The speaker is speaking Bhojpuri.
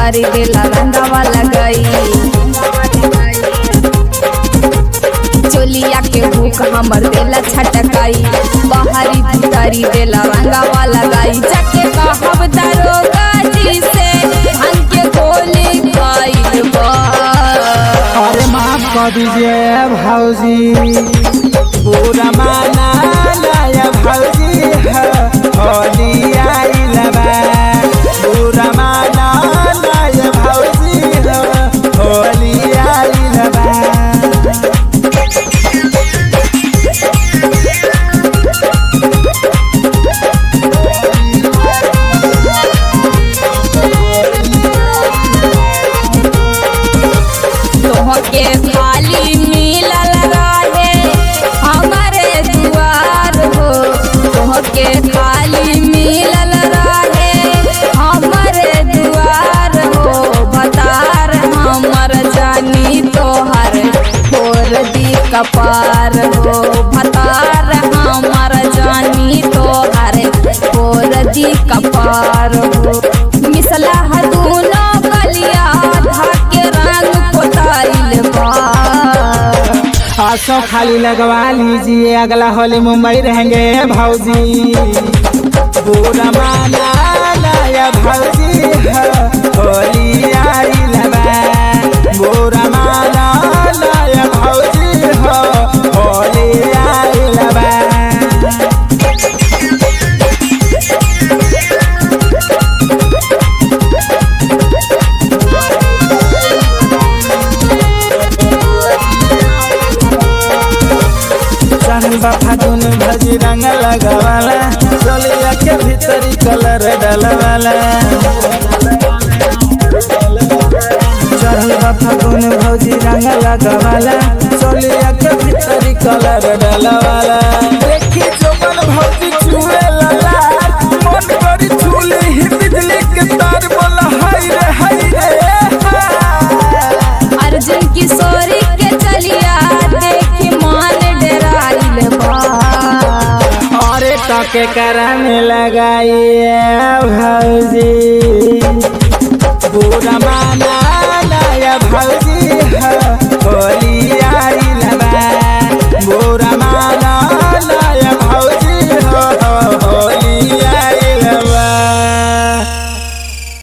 भीतरी देला रंगवा लगाई चोलिया के भूख हमर देला छटकाई बाहरी भीतरी देला रंगवा लगाई जाके कहब दरोगा जी से भांग के गोली खाइल बा अरे माफ कर दीजिए भाऊजी पूरा माना लाया भाऊजी है होली आइल बा पूरा माना लाया भाऊजी है होली आइल बा तोहके खाली मिलल रहे हमारे दुआर हो तोहके खाली मिलल रहे हमारे दुआर हो बतार हमर जानी तोहर छोड़ दी कपार हो भतार हमर जानी तोहर छोड़ दी कपार हो मिसला दूनो कलिया धाके रंग पोताइल बा आसो खाली लगवा लीजिए अगला होली मुंबई रहेंगे भाऊजी पूरा माना लाया भाऊजी है होली आइल बा पूरा माना लाया भाऊजी है होली आइल बा सन फागुन भजी रंग लगवाला चलिया के भीतरी कलर डलवाला चढ़ल बा फागुन भौजी रंग लगवाला चलिया के भीतरी कलर डलवाला देखी जोबन भौजी छुए लला मन करी छुले ही बिजली के तार बोला हाय रे हाय रे हाय। अर्जुन किशोरी के चलिया देखी मान डराइल बा अरे टके करने लगाइए भौजी पूरा माना नया भौजी है